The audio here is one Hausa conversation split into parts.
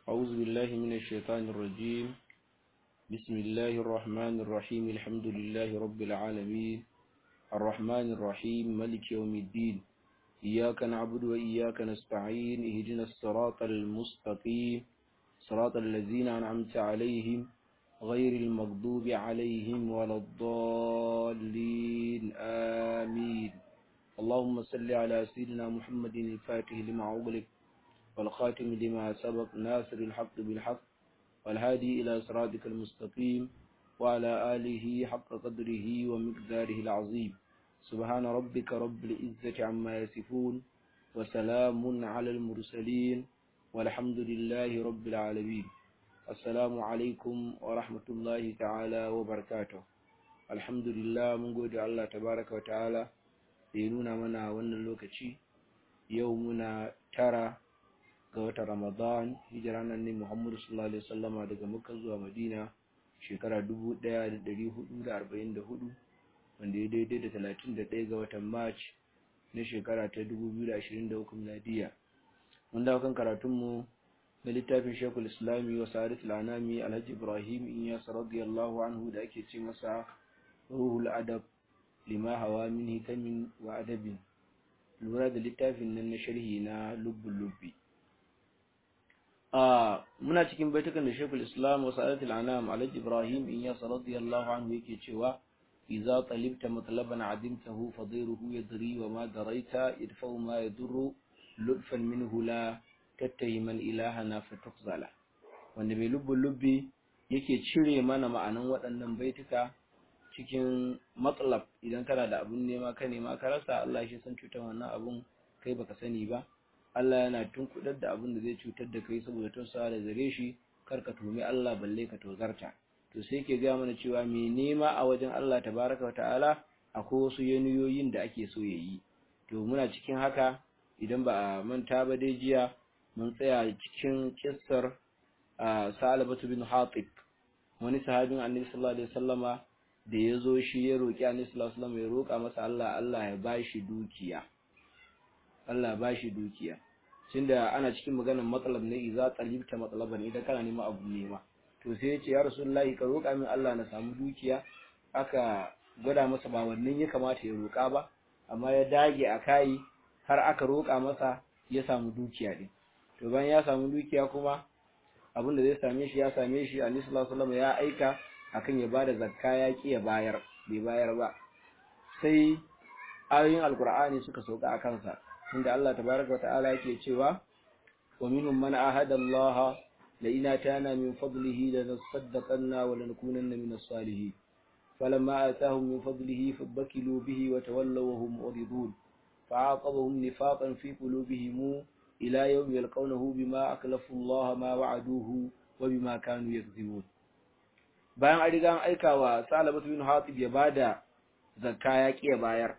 أعوذ بالله من الشيطان الرجيم بسم الله الرحمن الرحيم الحمد لله رب العالمين الرحمن الرحيم ملك يوم الدين إياك نعبد وإياك نستعين اهدنا الصراط المستقيم صراط الذين أنعمت عليهم غير المغضوب عليهم ولا الضالين آمين اللهم صل على سيدنا محمد الفاتح لما أغلق والخاتم لما سبق ناصر الحق بالحق والهادي إلى صراطك المستقيم وعلى آله حق قدره ومقداره العظيم سبحان ربك رب العزة عما يصفون وسلام على المرسلين والحمد لله رب العالمين السلام عليكم ورحمة الله تعالى وبركاته الحمد لله من قول الله تبارك وتعالى ينونا منا وانا اللوكتي يومنا ترى ga watan Ramadan hijira nan ne Muhammadu sallallahu alaihi wasallama daga Makka zuwa Madina shekara 1444 wanda ya daidai da 31 ga watan March na shekara ta 2023 miladiya mun dawo kan karatun mu na littafin Sheikhul Islami wa Sa'adat al-Anami Alhaji Ibrahim Iyas radiyallahu anhu da ake ce masa Ruhul Adab lima hawa min hikamin wa adabin lura da littafin nan na sharhi na lubbul lubbi muna cikin baitukan da Sheikhul Islam wa Sa'adatul Anam Alhaji Ibrahim Iyas radiyallahu anhu yake cewa idza talibta matlaban adimtahu fadiruhu yadri wa ma daraita idfa'u ma yadurru lutfan minhu la tattahiman ilahana fatukhzala wanda mai lubbul lubbi yake cire mana ma'anan waɗannan baituka cikin matsalab idan kana da abun nema ka nema ka rasa Allah shi san cutar wannan abun kai baka sani ba Allah yana tunkudar da abin da zai cutar da kai saboda tausawa da gare shi kar ka tumi Allah balle ka tozarta to sai ke ga mana cewa me nema a wajen Allah tabaraka wa ta'ala akwai wasu yaniyoyin da ake so ya yi to muna cikin haka idan ba a manta ba dai jiya mun tsaya cikin kissar Salabatu bin Hatib wani sahabin Annabi sallallahu alaihi wasallama da ya zo shi ya roki Annabi sallallahu alaihi wasallama ya roka masa Allah Allah ya bashi dukiya Allah ba shi dukiya tunda ana cikin maganar matsalab ne idza talibta matsalaban idan kana neman abu nema to sai ya ce ya rasulullahi ka roƙa min Allah na samu dukiya aka gwada masa ba wannan ya kamata ya roƙa ba amma ya dage a kai har aka roƙa masa ya samu dukiya din to bayan ya samu dukiya kuma abin da zai same shi ya same shi Annabi sallallahu alaihi wasallam ya aika akan ya bada zakka ya ki ya bayar bai bayar ba sai ayoyin alkur'ani suka sauka a kansa inda Allah tabaraka wata'ala yake cewa wa minhum man ahada Allah la in atana min fadlihi lanasaddaqanna wa lanakunanna min as-salihin falamma atahum min fadlihi fabakilu bihi wa tawallaw wa hum muridun fa'aqabahum nifaqan fi qulubihim ila yawmi yalqawnahu bima aklafu Allah ma wa'aduhu wa bima kanu yakzibun bayan an riga an aika wa Salabatu bin Hatib ya bada zakka ya kiya bayar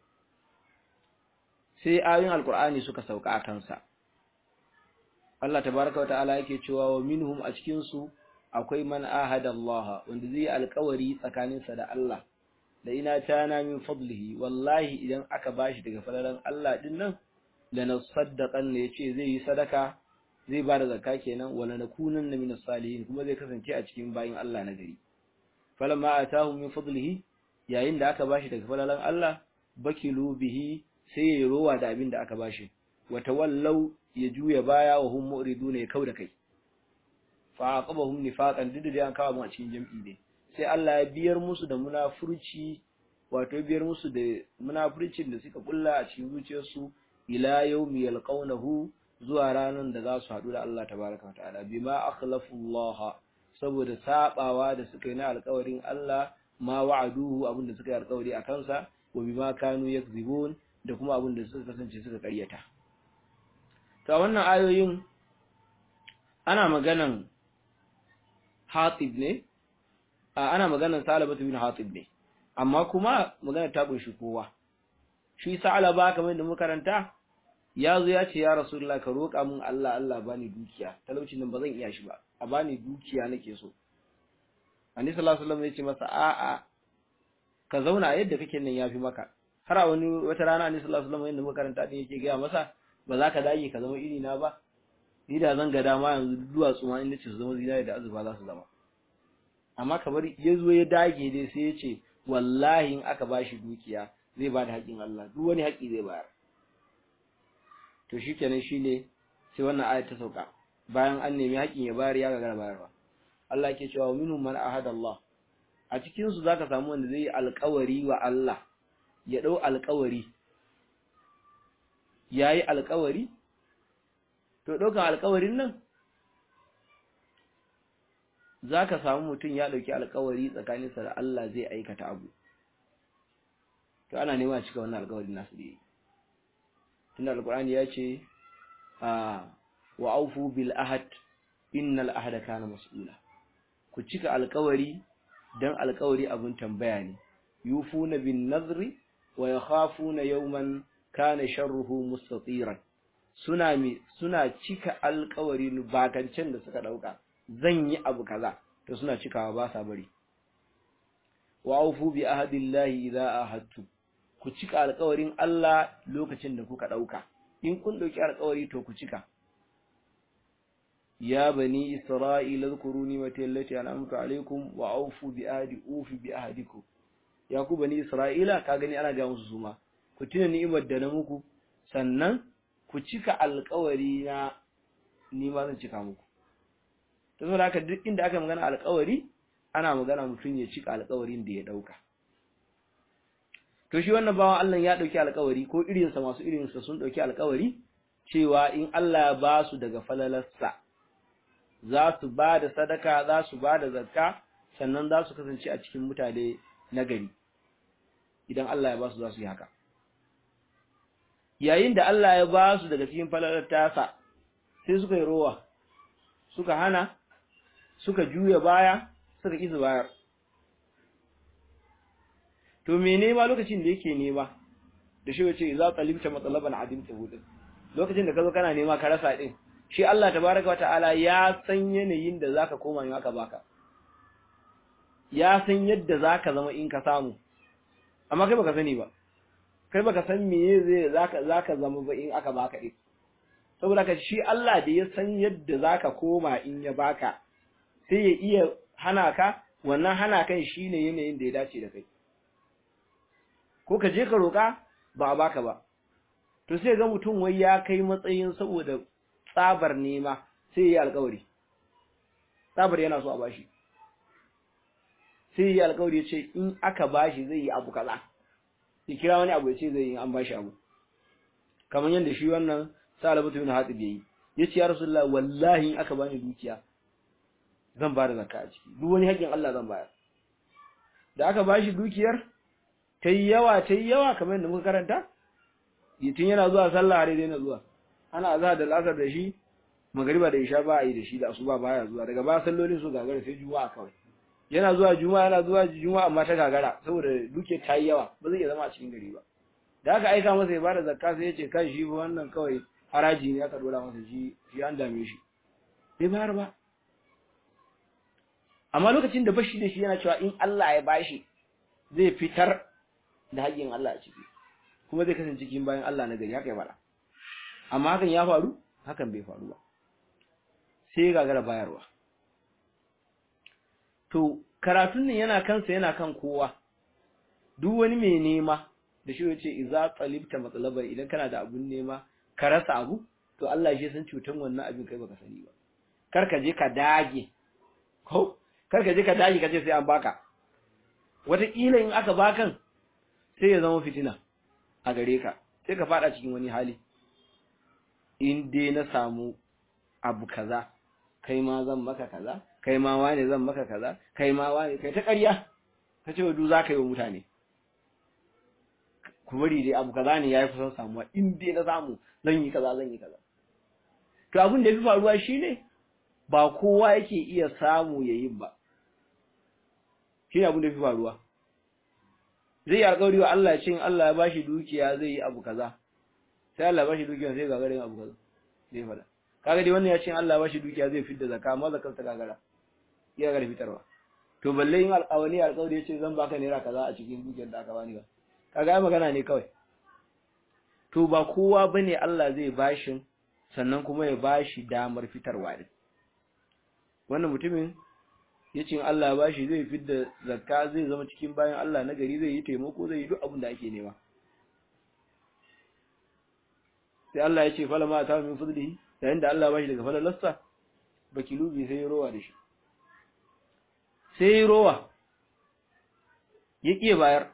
sai ayoyin alkur'ani suka sauka a kansa Allah tabaraka wata'ala yake cewa wa minhum a cikin su akwai man ahada Allah wanda zai yi alƙawari tsakaninsa da Allah da ina tana min fadlihi wallahi idan aka bashi daga falalan Allah din nan lanasaddaqan ne yace zai yi sadaka zai ba da zakka kenan wala nakunanna min salihin kuma zai kasance a cikin bayin Allah na gari falamma atahum min fadlihi yayin da aka bashi daga falalan Allah bakilu bihi sai ya rowa da abin da aka bashi wata wallau ya juya baya wa hum mu'riduna ya kauda kai fa aqabahum nifaqan duk da an kawo mu a cikin jam'i ne sai Allah ya biyar musu da munafurci wato biyar musu da munafurcin da suka kulla a cikin zuciyarsu ila yawmi yalqawnahu zuwa ranar da za su haɗu da Allah tabaraka wa ta'ala bima akhlafu Allah saboda sabawa da suka yi na alƙawarin Allah ma wa'aduhu abin da suka yi alƙawari a kansa wa bima kanu yakzibun da kuma abin da suka kasance suka karyata to wannan ayoyin ana maganan Hatib ne ana maganan Salabatu bin Hatib ne amma kuma magana ta kunshi kowa shi Salaba kamar da muka karanta ya zo ya ce ya Rasulullah ka roƙa min Allah Allah bani dukiya talaucin nan ba zan iya shi ba a bani dukiya nake so Annabi sallallahu alaihi wasallam ya ce masa a'a ka zauna yadda kake nan yafi maka har a wani wata rana ne sallallahu alaihi wasallam inda muka karanta din yake ga masa ba za ka dage ka zama iri na ba ni da zan ga dama yanzu duwatsu ma inda ce su zama zinari da azurfa za su zama amma kamar ya zo ya dage dai sai ya ce wallahi in aka bashi dukiya zai ba da haƙƙin Allah duk wani haƙƙi zai bayar to shikenan shine sai wannan ayat ta sauka bayan an nemi haƙƙin ya bayar ya gagara bayarwa Allah ke cewa minhum man ahada Allah a cikin su zaka samu wanda zai yi alƙawari wa Allah ya dau alƙawari yayi alƙawari to daukan alƙawarin nan zaka samu mutum ya dauki alƙawari tsakaninsa da Allah zai aikata abu to ana nema cika wannan alƙawarin nasu da yi tunda alƙur'ani ya ce a wa aufu bil ahad innal ahada kana mas'ula ku cika alƙawari dan alƙawari abun tambaya ne yufuna bin nazri wa yakhafuna yawman kana sharruhu mustatiran suna mi suna cika alƙawari bakancen da suka dauka zan yi abu kaza to suna cikawa ba sa bari wa aufu bi ahadillahi idza ahadtu ku cika alƙawarin Allah lokacin da kuka dauka in kun dauki alƙawari to ku cika ya bani isra'ila zkuru ni'mati allati an'amtu alaykum wa awfu bi ahdi ufi bi ahdikum ya ku bani isra'ila ka gani ana ga musu suma ku tuna ni'imar da na muku sannan ku cika alƙawari na ni ma zan cika muku to saboda haka duk inda aka magana alƙawari ana magana mutum ya cika alƙawarin da ya dauka to shi wannan bawan Allah ya dauki alƙawari ko irinsa masu irinsa sun dauki alƙawari cewa in Allah ya ba su daga falalarsa za su ba da sadaka za su ba da zakka sannan za su kasance a cikin mutane na gari idan Allah ya ba su za su yi haka yayin da Allah ya ba su daga cikin falalar tasa sai suka yi rowa suka hana suka juya baya suka ƙi su bayar to me nema lokacin da yake nema da shi wace za talibta matsalaban adimta hudin lokacin da ka zo kana nema ka rasa din shi Allah tabaraka wataala ya san yanayin da zaka koma in aka baka ya san yadda zaka zama in ka samu amma kai baka sani ba kai baka san meye zai zaka zaka zama ba in aka baka din saboda ka shi Allah da ya san yadda zaka koma in ya baka sai ya iya hana ka wannan hana kan shine yanayin da ya dace da kai ko ka je ka roka ba a baka ba to sai ga mutum wai ya kai matsayin saboda tsabar nema sai yi alkawari tsabar yana so a bashi sai yi alkawari ya ce in aka bashi zai yi abu kaza ya kira wani abu ya ce zai yi an bashi abu kamar yadda shi wannan salabatu bin hatib yayi yace ya rasulullah wallahi in aka bani dukiya zan ba da zakka a ciki duk wani haƙin Allah zan bayar da aka bashi dukiyar ta yi yawa ta yi yawa kamar yadda muka karanta tun yana zuwa sallah har daina zuwa ana azhar da asar da shi magariba da isha ba a yi da shi da asuba baya zuwa daga ba sallolin su gagara sai juma'a kawai yana zuwa juma'a yana zuwa juma'a amma ta gagara saboda duke ta yi yawa ba zai iya zama a cikin gari ba da aka aika masa ya bada zakka sai ya ce kai shi wannan kawai haraji ne aka dora masa shi shi an dame shi bai bayar ba amma lokacin da bashi da shi yana cewa in Allah ya bashi zai fitar da haƙƙin Allah a ciki kuma zai kasance cikin bayan Allah na gari haka ya faɗa amma hakan ya faru hakan bai faru ba sai ya gagara bayarwa to karatun nan yana kansa yana kan kowa duk wani mai nema da shi yace idza talibta matsalabar idan kana da abun nema ka rasa abu to Allah shi san cutan wannan abin kai baka sani ba kar ka je ka dage ko kar ka je ka dage ka ce sai an baka wataƙila in aka bakan sai ya zama fitina a gare ka sai ka fada cikin wani hali in dai na samu abu kaza kai ma zan maka kaza kai ma wane zan maka kaza kai ma wane kai ta ƙarya ka ce du za ka yi wa mutane ku bari dai abu kaza ne yayi kusan samuwa in dai na samu zan yi kaza zan yi kaza to abin da yafi faruwa shine ba kowa yake iya samu yayin ba shine abin da yafi faruwa zai yi alƙawari wa Allah cin Allah ya bashi dukiya zai yi abu kaza sai Allah ya bashi dukiya sai gagara yin abu kaza zai fada kaga dai wannan ya ce Allah ya bashi dukiya zai fidda zakka amma zakar ta gagara ya gagara fitarwa to balle yin alƙawari alƙawari ya ce zan baka naira kaza a cikin dukiyar da aka bani ba kaga ai magana ne kawai to ba kowa bane Allah zai bashin sannan kuma ya bashi damar fitarwa din wannan mutumin yace in Allah ya bashi zai fidda zakka zai zama cikin bayan Allah na gari zai yi taimako zai yi duk abin da ake nema sai Allah ya ce falama ta min fadlihi yayin da Allah ya bashi daga falalarsa bakilubi sai ya rowa da shi sai ya rowa ya ƙiye bayar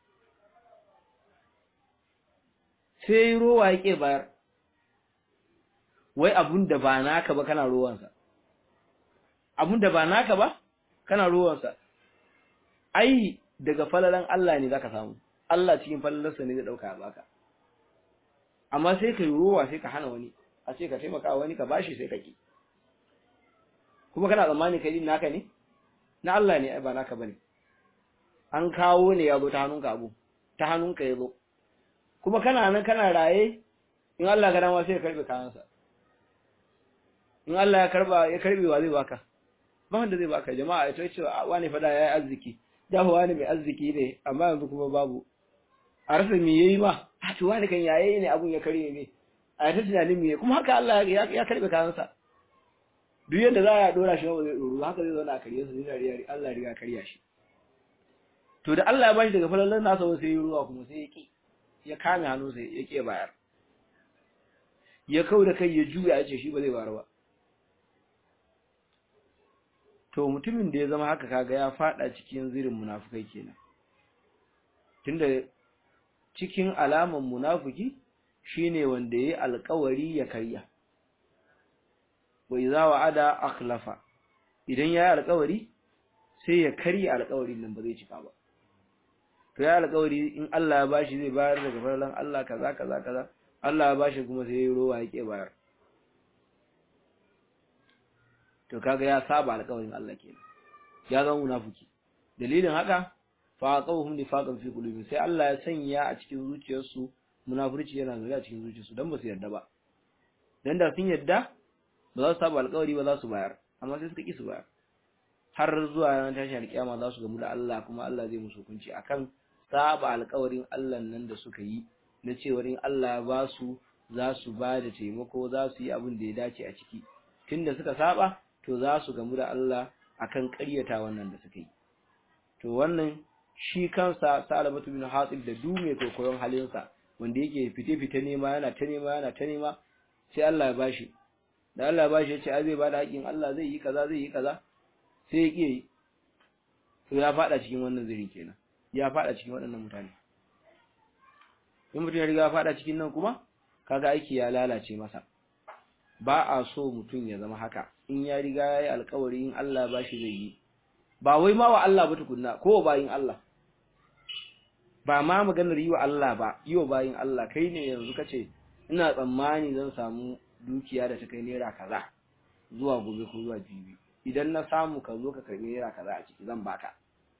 sai ya rowa ya ƙiye bayar wai abun da ba naka ba kana rowansa abun da ba naka ba kana rowansa ai daga falalan Allah ne zaka samu Allah cikin falalarsa ne zai dauka baka amma sai ka yi rowa sai ka hana wani a ce ka taimaka wani ka bashi sai ka ki kuma kana tsammani kai din naka ne na Allah ne ai ba naka bane an kawo ne ya zo ta hannunka abu ta hannunka ya zo kuma kana nan kana raye in Allah ga dama sai ya karbe kayansa in Allah ya karba ya karbe wa zai baka ba wanda zai baka jama'a ita ce wani fada yayi arziki da wani mai arziki ne amma yanzu kuma babu a rasa me yayi ma a to wani kan yaye ne abun ya karye ne a ta tunanin me kuma haka Allah ya karbe kayansa duk yadda za a dora shi ba zai doro haka zai zauna a karye su zai riya Allah riga karya shi to da Allah ya bashi daga falalan nasa sai ya ruwa kuma sai ya ki ya kame hannu sai ya ke bayar ya kau da kai ya juya ya ce shi ba zai bayar ba to mutumin da ya zama haka kaga ya fada cikin zirin munafukai kenan tunda cikin alaman munafiki shine wanda yayi alƙawari ya karya wa idza wa'ada akhlafa idan yayi alƙawari sai ya karya alƙawarin nan ba zai cika ba to ya alƙawari in Allah ya bashi zai bayar daga farlan Allah kaza kaza kaza Allah ya bashi kuma sai ya rowa yake bayar to kaga ya saba alƙawarin Allah kenan ya zama munafiki dalilin haka fa qawhum nifaqan fi qulubihim sai Allah ya sanya a cikin zuciyarsu munafurci yana zuwa a cikin zuciyarsu dan ba su yarda ba dan da sun yarda ba za su saba alƙawari ba za su bayar amma sai suka ki su bayar har zuwa ran tashi alƙiyama za su gamu da Allah kuma Allah zai musu hukunci akan saba alƙawarin Allah nan da suka yi na cewa in Allah ya ba su za su ba da taimako za su yi abin da ya dace a ciki tunda suka saba to za su gamu da Allah akan ƙaryata wannan da suka yi to wannan shi kansa Salamatu bin Hatib da dume kokoyon halinsa wanda yake fite-fite nema yana ta nema yana ta nema sai Allah ya bashi da Allah ya bashi ya ce a zai bada haƙin Allah zai yi kaza zai yi kaza sai ya kiyaye to ya fada cikin wannan zirin kenan ya fada cikin waɗannan mutane in mutum ya riga ya fada cikin nan kuma kaga aiki ya lalace masa ba a so mutum ya zama haka in ya riga ya yi alkawari in Allah ba shi zai yi ba wai ma wa Allah ba tukunna ko bayin Allah ba ma maganar yi wa Allah ba yi wa bayin Allah kai ne yanzu kace ina tsammani zan samu dukiya da ta kai naira kaza zuwa gobe ko zuwa jibi idan na samu ka zo ka karbi naira kaza a ciki zan baka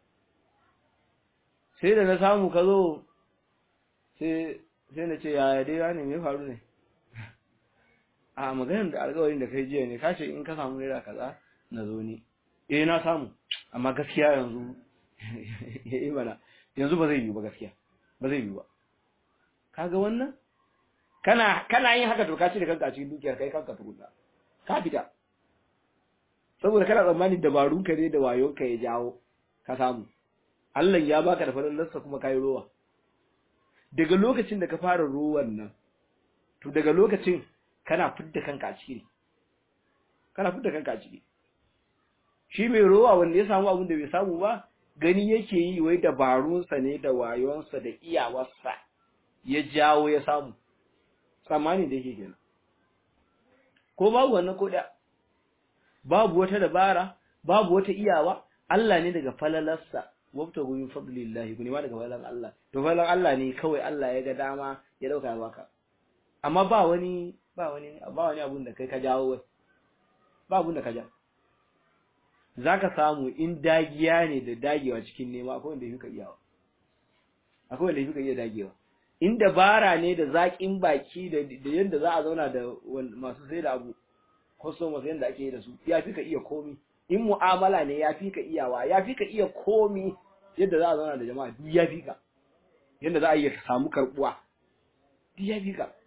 sai da na samu ka zo sai sai na ce yaya dai ne me faru ne a maganar da alƙawarin da kai jiya ne ka ce in ka samu naira kaza na zo ne eh na samu amma gaskiya yanzu eh mana yanzu ba zai yi ba gaskiya ba zai yi ba kaga wannan kana kana yin haka to ka ci da kanka a cikin dukiyar kai kanka tukunna ka fita saboda kana tsammanin dabarun ka ne da wayon ka ya jawo ka samu Allah ya baka da falalarsa kuma kai rowa daga lokacin da ka fara rowan nan to daga lokacin kana fidda kanka a ciki kana fidda kanka a ciki shi mai rowa wanda ya samu abin da bai samu ba gani yake yi wai dabarunsa ne da wayonsa da iyawarsa ya jawo ya samu tsammani da yake kenan ko babu wannan ko da babu wata dabara babu wata iyawa Allah ne daga falalarsa wabta min fadlillahi kuni ma daga falalan Allah to falalan Allah ne kawai Allah ya ga dama ya dauka baka amma ba wani ba wani ba wani abun da kai ka jawo wai ba abun da ka ja zaka samu in dagiya ne da dagewa cikin nema akwai wanda yake iyawa akwai wanda yake iya dagewa in dabara ne da zaƙin baki da da yanda za a zauna da masu sai da abu customers yanda ake yi da su ya fi ka iya komi in mu'amala ne ya fi ka iyawa ya fi ka iya komi yadda za a zauna da jama'a duk ya fi ka yadda za a iya samu karbuwa duk ya fi ka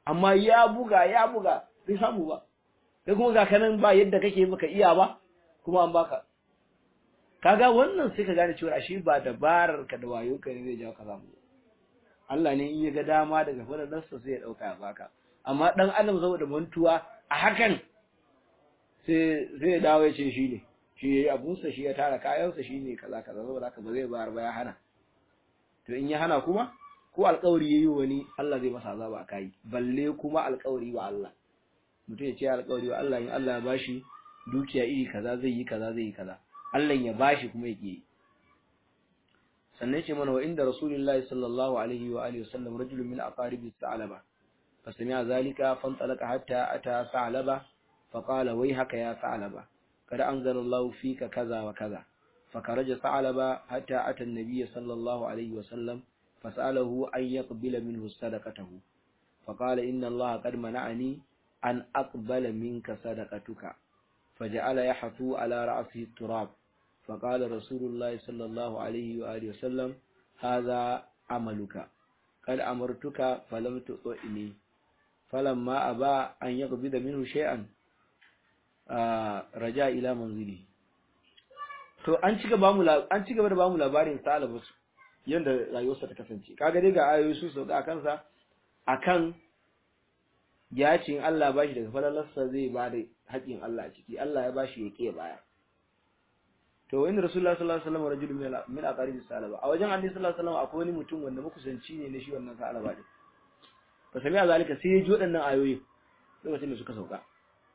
amma ya buga ya buga bai samu ba kai kuma ga kanan ba yadda kake baka iya ba kuma an baka kaga wannan sai ka gane cewa ashe ba dabarar ka da wayo ka ne zai jawo ka samu Allah ne in ya ga dama daga fadalarsa sai ya dauka ya baka amma dan adam saboda mantuwa a hakan sai sai ya dawo ya ce shi ne shi yayi abunsa shi ya tara kayansa shi ne kaza kaza saboda haka ba zai bayar ba ya hana to in ya hana kuma ko alƙawari yayi wani Allah zai masa azaba a kai balle kuma alƙawari wa Allah mutum ya ce alƙawari wa Allah in Allah ya bashi dukiya iri kaza zai yi kaza zai yi kaza Allah ya bashi kuma ya yi sannan ce mana wa inda rasulullahi sallallahu alaihi wa alihi wasallam rajulun min aqaribi sa'alaba fasami'a zalika fantalaka hatta ata sa'alaba faqala wayhaka ya sa'alaba kada anzalallahu fika kaza wa kaza fakaraja sa'alaba hatta ata an-nabiy sallallahu alaihi wasallam fasalahu an yaqbila minhu sadaqatahu faqala inna allaha qad mana'ani an aqbala minka sadaqatuka فجعل يحثو على رأسه التراب فقال رسول الله صلى الله عليه وآله وسلم هذا عملك قد أمرتك فلم تطئني فلما أبى أن يقبض منه شيئا رجع إلى منزله to an ci gaba mu an ci gaba da bamu labarin Salabus yanda rayuwarsa ta kasance kaga dai ga ayoyi su sauka akan sa akan ya ce in Allah ba shi daga falalarsa zai ba da haƙƙin Allah a ciki Allah ya ba shi ya ƙe baya to wani rasulullah sallallahu alaihi wasallam rajulun min aqarib salaba a wajen annabi sallallahu alaihi wasallam akwai wani mutum wanda makusanci ne na shi wannan salaba din fa sami a zalika sai ya ji waɗannan ayoyi lokacin da suka sauka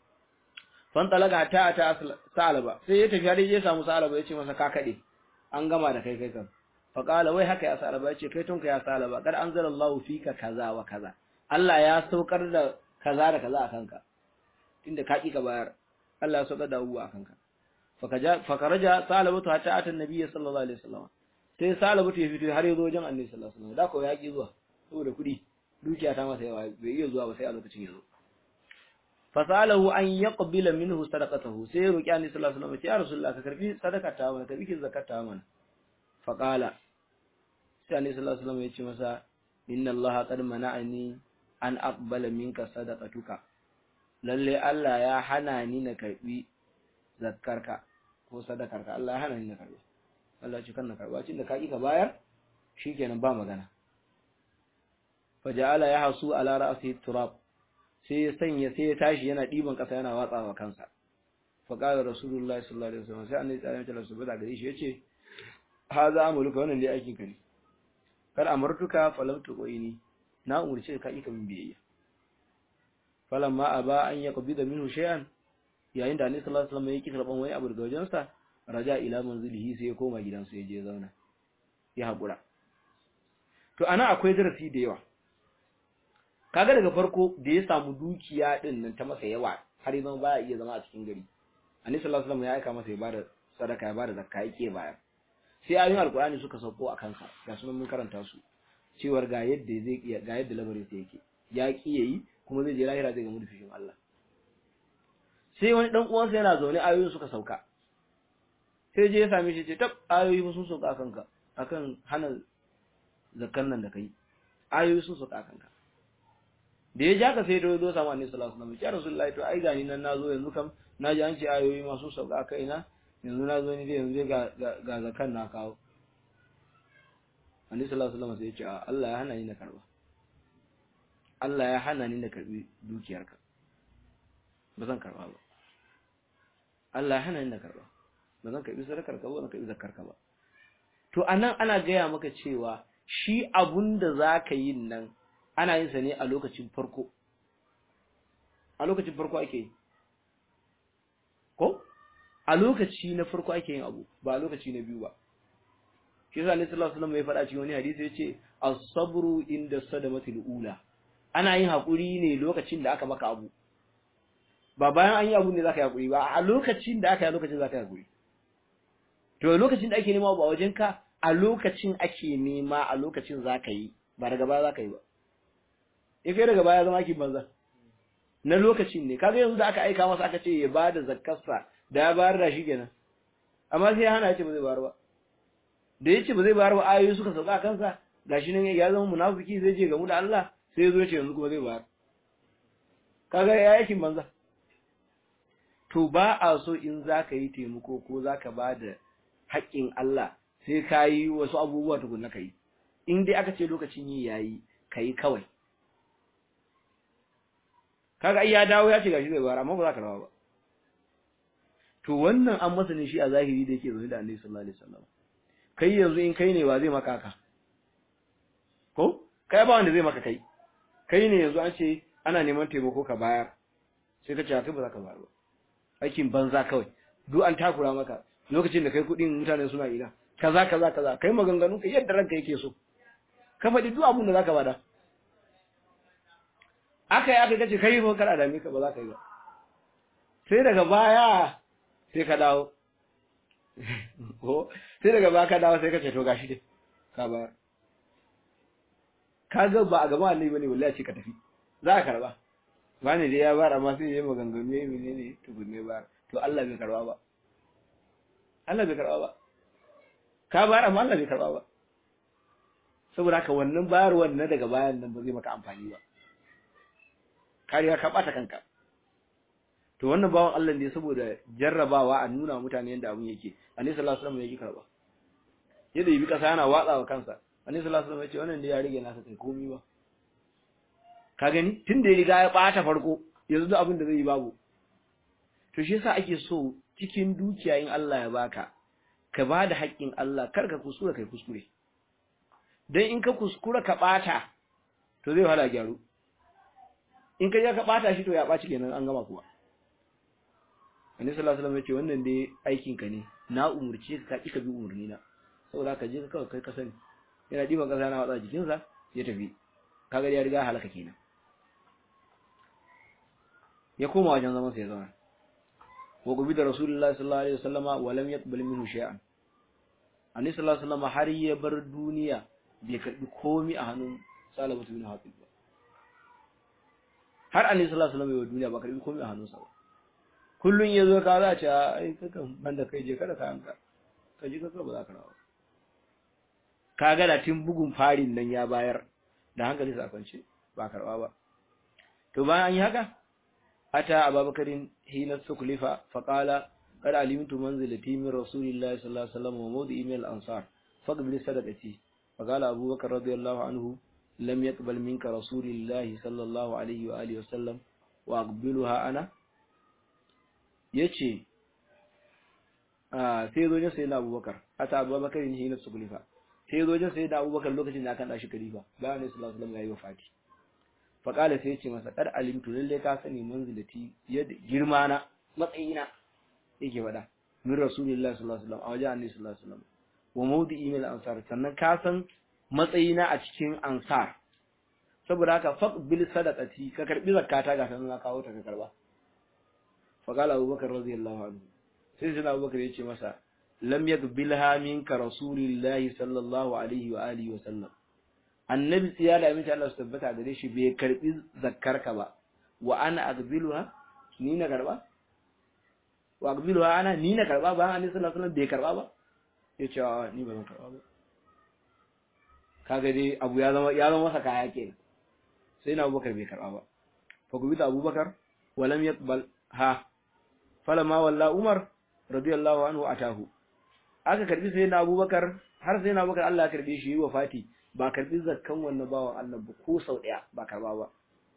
fan talaga ta ta salaba sai ya tafi har ya samu salaba ya ce masa ka kade an gama da kai kai kan fa qala wai haka ya salaba ya ce kai tunka ya salaba kad anzalallahu fika kaza wa kaza Allah ya saukar da kaza da kaza a kanka tunda ka ki ka bayar Allah ya saukar da abubuwa a kanka fakaja fakaraja salabatu hatta ata annabi sallallahu alaihi wasallam sai salabatu ya fito har ya zo wajen annabi sallallahu alaihi wasallam da ko ya ki zuwa saboda kudi dukiya ta masa yawa bai iya zuwa ba sai a lokacin ya zo fasalahu an yaqbila minhu sadaqatahu sai ya roki annabi sallallahu alaihi wasallam ya rasulullah ka karbi sadaka ta mana karbi kin zakata mana faqala sai annabi sallallahu alaihi wasallam ya ce masa inna allaha qad mana'ani an aqbala minka sadaqatuka lalle Allah ya hana ni na karbi zakkarka ko sadakarka Allah ya hana ni na karbi Allah ce kan na karba cin da ka ki ka bayar shikenan ba magana faja'ala ya hasu ala ra'si turab sai ya sanya sai ya tashi yana diban kasa yana watsawa kansa fa qala rasulullahi sallallahu alaihi wasallam sai annabi sallallahu alaihi wasallam da gare shi yace haza amuluka wannan dai aikin ka ne kar amartuka falam tuqini na umurce ka ika min biyayya falamma aba an yaqbida minhu shay'an yayin da annabi sallallahu alaihi wasallam yake karban wani abu daga wajensa raja ila manzilihi sai ya koma gidansa ya je zauna ya hakura to ana akwai darasi da yawa kaga daga farko da ya samu dukiya din nan ta masa yawa har yanzu baya iya zama a cikin gari annabi sallallahu alaihi wasallam ya aika masa ya bada sadaka ya bada zakka yake bayar sai ayoyin alkurani suka sauko a kansa ga sunan mun karanta su cewar ga yadda zai iya ga yadda lamarin sa yake ya ki yayi kuma zai je lahira zai gamu da fishin Allah sai wani dan uwansa yana zaune ayoyin suka sauka sai je ya same shi ce tab ayoyi sun sauka kanka akan hana zakkan nan da kai ayoyi sun sauka kanka da ya ja ka sai da zo samu annabi sallallahu alaihi wasallam ya rasulullahi to ai gani nan nazo yanzu kam naji an ce ayoyi ma sun sauka kaina yanzu na zo ni dai yanzu ga ga zakkan na kawo annabi sallallahu alaihi wasallam sai ya ce Allah ya hana ni na karba Allah ya hana ni na karbi dukiyarka ba zan karba ba Allah ya hana ni na karba ba zan karbi sadakar ka ba zan karbi zakar ka ba to anan ana gaya maka cewa shi abun da zaka yi nan ana yin sa ne a lokacin farko a lokacin farko ake yi ko a lokaci na farko ake yin abu ba a lokaci na biyu ba shi yasa Annabi sallallahu alaihi wasallam ya faɗa cikin wani hadisi yace as-sabru inda sadamatil ula ana yin hakuri ne lokacin da aka maka abu ba bayan an yi abu ne zaka yi hakuri ba a lokacin da aka yi lokacin zaka yi hakuri to lokacin da ake nema ba wajen ka a lokacin ake nema a lokacin zaka yi ba daga baya zaka yi ba in kai daga baya zama ki banza na lokacin ne kaga yanzu da aka aika masa aka ce ya bada zakkarsa da ya bayar da shi kenan amma sai ya hana ya ce ba zai bayar ba da ya ce ba zai bayar ba ayoyi suka sauka a kansa gashi nan ya zama munafiki zai je gamu da Allah sai ya zo ya ce yanzu kuma zai bayar kaga ya yakin banza to ba a so in zaka yi taimako ko zaka bada haƙƙin Allah sai ka yi wasu abubuwa tukunna ka yi in dai aka ce lokacin yi yayi ka yi kawai kaga ai ya dawo ya ce gashi zai bayar amma ba za ka rawa ba to wannan an masa ne shi a zahiri da yake zaune da Annabi sallallahu alaihi wasallam kai yanzu in kai ne wa zai maka ka ko kai ba wanda zai maka kai kai ne yanzu an ce ana neman taimako ka bayar sai ka ce kai ba za ka bayar ba aikin banza kawai duk an takura maka lokacin da kai kudin mutane suna ina kaza kaza kaza kai maganganu ka yadda ranka yake so ka faɗi duk abin da zaka bada aka yi aka kace kai ba kada dame ka ba za ka yi ba sai daga baya sai ka dawo ko sai daga baya ka dawo sai ka ce to gashi dai ka bayar ka ga ba a gaba annabi bane wallahi ce ka tafi za ka karba bani dai ya bayar amma sai ya maganganu ya menene tukunne bayar to Allah bai karba ba Allah bai karba ba ka bayar amma Allah bai karba ba saboda haka wannan bayarwar na daga bayan nan ba zai maka amfani ba kariya ka bata kanka to wannan bawan Allah ne saboda jarrabawa a nuna mutane yadda abun yake annabi sallallahu alaihi wasallam yake karba yadda yi kasa yana watsawa kansa annabi sallallahu alaihi wasallam ya ce wannan da ya rige nasa kai komai ba ka gani tun da ya riga ya bata farko yanzu duk abin da zai yi babu to shi yasa ake so cikin dukiya in Allah ya baka ka ba da haƙƙin Allah kar ka kuskura kai kuskure dan in ka kuskura ka bata to zai wahala gyaru in ka je ka bata shi to ya baci kenan an gama kuwa Annabi sallallahu alaihi wasallam ya ce wannan dai aikin ka ne na umurce ka ka ka bi umurni na saboda ka je ka kawai kai ka sani yana diba kasa na watsa jikinsa ya tafi kaga ya riga halaka kenan ya koma wajen zaman sa ya zauna wa gubi da rasulullahi sallallahu alaihi wasallama wa lam yaqbal minhu shay'an annabi sallallahu alaihi wasallama har ya bar duniya bai karbi komai a hannun salabatu bin hatib ba har annabi sallallahu alaihi wasallama ya duniya ba karbi komai a hannunsa ba kullun yazo ka za ta ai kakan banda kai je kada ka hanka ka ji ka ba za ka rawa kaga da tun bugun farin nan ya bayar da hankali sa kwance ba karba ba to bayan an yi haka ata ababakarin hina suklifa faqala qad alimtu manzilati min rasulillahi sallallahu alaihi wasallam wa mawdi'i min al-ansar faqbil sadaqati faqala abubakar radiyallahu anhu lam yaqbal minka rasulillahi sallallahu alaihi wa alihi wasallam wa aqbiluha ana yace ah sai zo ne sai na abubakar ata ababakarin hina suklifa sai zo jin sai da Abubakar lokacin da aka da shi khalifa bayan Annabi sallallahu alaihi wasallam yayi wafati fa kala sai ya ce masa kad alimtu lalle ka sani manzilati yadda girma na matsayina yake faɗa min rasulullahi sallallahu alaihi wasallam a wajen Annabi sallallahu alaihi wasallam wa mawdi'i min ansar sannan ka san matsayina a cikin ansar saboda haka faqbil sadaqati ka karbi zakata ga sanan na kawo ta ka karba fa kala Abubakar radiyallahu anhu sai sai Abubakar ya ce masa lam yaqbilha minka rasulillahi sallallahu alaihi wa alihi wa sallam annabi tsiya da aminci Allah su tabbata gare shi bai karbi zakkarka ba wa ana aqbiluha ni na karba wa aqbiluha ana ni na karba ba annabi sallallahu alaihi wasallam bai karba ba yace a ni ba zan karba ba kaga dai abu ya zama ya zama masa kaya kenan sai na Abubakar bai karba ba fa gubita Abubakar wa lam yaqbal ha falamma walla Umar radiyallahu anhu atahu aka karbi sai na abubakar har sai na abubakar Allah ya karbe shi yi wa fati ba karbi zakkan wannan bawan Allah ba ko sau daya ba karba ba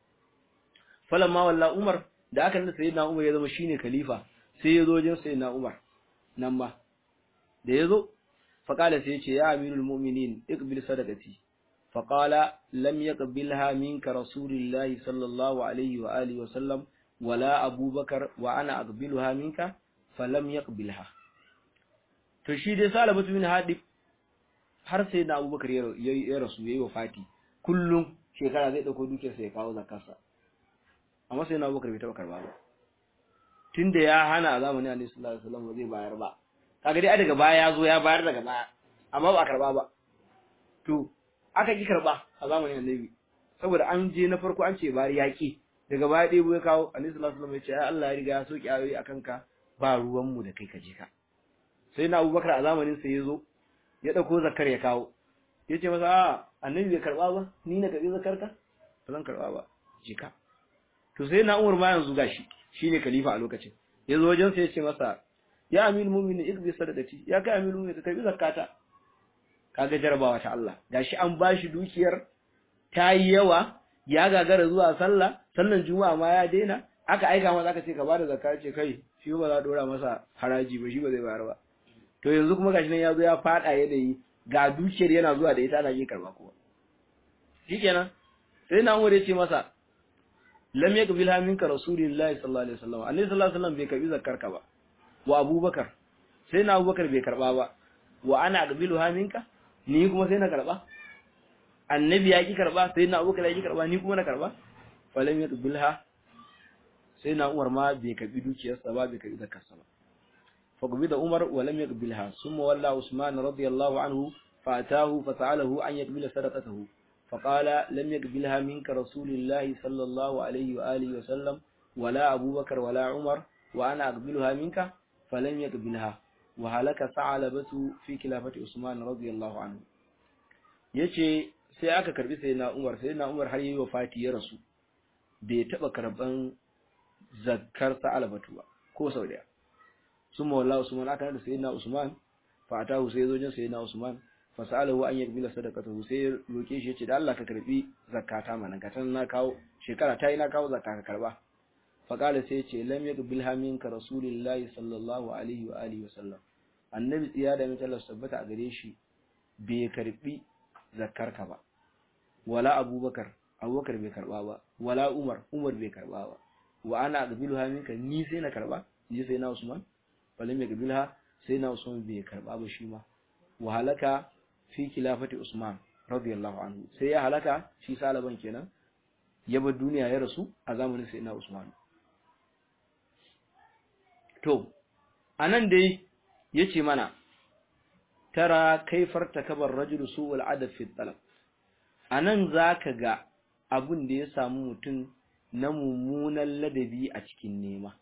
falamma walla umar da aka nuna sayyidina umar ya zama shine khalifa sai ya zo wajen sayyidina umar nan ma da ya zo faqala sai ya ce ya amirul mu'minin iqbil sadaqati faqala lam yaqbilha minka rasulullahi sallallahu alaihi wa alihi wa sallam wala abubakar wa ana aqbiluha minka falam yaqbilha to shi dai salabatu bin hadib har sai na abubakar ya rasu yayi wafati kullum shekara zai dauko dukiyar sa ya kawo zakarsa amma sai na abubakar bai taba karba ba tunda ya hana a zamanin annabi sallallahu alaihi wasallam ba zai bayar ba kaga dai daga baya ya zo ya bayar daga baya amma ba karba ba to aka ki karba a zamanin annabi saboda an je na farko an ce bari yaki daga baya dai ya kawo annabi sallallahu alaihi wasallam ya ce ai Allah ya riga ya soki ayoyi akan ka ba ruwan mu da kai ka je ka sai na Abubakar a zamanin sa yazo ya dauko zakar ya kawo yace masa a annabi bai karba ba ni na karbi zakar ka ba zan karba ba je ka to sai na Umar ma yanzu gashi shine khalifa a lokacin yazo wajen sai ya ce masa ya amil mu'minin ikbi sadaqati ya kai amil mu'minin ka karbi zakata kaga jarabawa ta Allah gashi an bashi dukiyar ta yi yawa ya gagara zuwa sallah sallan juma'a ma ya daina aka aika masa aka ce ka bada zakka ce kai shi ba za a dora masa haraji ba shi ba zai bayar ba to yanzu kuma gashi nan ya zo ya fada yanayi ga dukiyar yana zuwa da ita ana yin karba kowa shikenan sai na umar ya ce masa lam yakbil minka rasulullahi sallallahu alaihi wasallam annabi sallallahu alaihi wasallam bai karbi zakkar ka ba wa abubakar sai na abubakar bai karba ba wa ana aqbilu minka ni kuma sai na karba annabi ya ki karba sai na abubakar ya ki karba ni kuma na karba falam yaqbilha sai na umar ma bai karbi dukiyarsa ba bai karbi zakarsa ba fa gobe da umar wa lam yaqbilha summa walla usman radiyallahu anhu fa atahu fa sa'alahu an yaqbila sadaqatahu fa qala lam yaqbilha minka rasulullahi sallallahu alaihi wa alihi wa sallam wala abubakar wala umar wa ana aqbiluha minka falam yaqbilha wa halaka sa'alabatu fi khilafati usman radiyallahu anhu yace sai aka karbi sai na umar sai na umar har yayi wafati ya rasu bai taba karban zakkar sa'alabatu ba ko sau daya summa wallahi usman aka da sayyidina usman fa atahu sai zo jin sayyidina usman fa sa'alahu an yakbila sadaqatahu sai roke shi yace da Allah ka karbi zakata mana ka tan na kawo shekara tayi na kawo zakka ka karba fa kala sai yace lam yakbilha minka rasulullahi sallallahu alaihi wa alihi wasallam annabi tsiya da mutalla sabbata a gare shi bai karbi zakkar ka ba wala abubakar abubakar bai karba ba wala umar umar bai karba ba wa ana qabiluha minka ni sai na karba ji sai na usman falam yaqbilha sai na usman bai karba ba shi ma wa halaka fi khilafati usman radiyallahu anhu sai ya halaka shi salaban kenan ya bar duniya ya rasu a zamanin sai na usman to anan dai yace mana tara kaifar takabar rajulu su'ul adab fi talab anan zaka ga abun da ya samu mutum na mummunan ladabi a cikin nema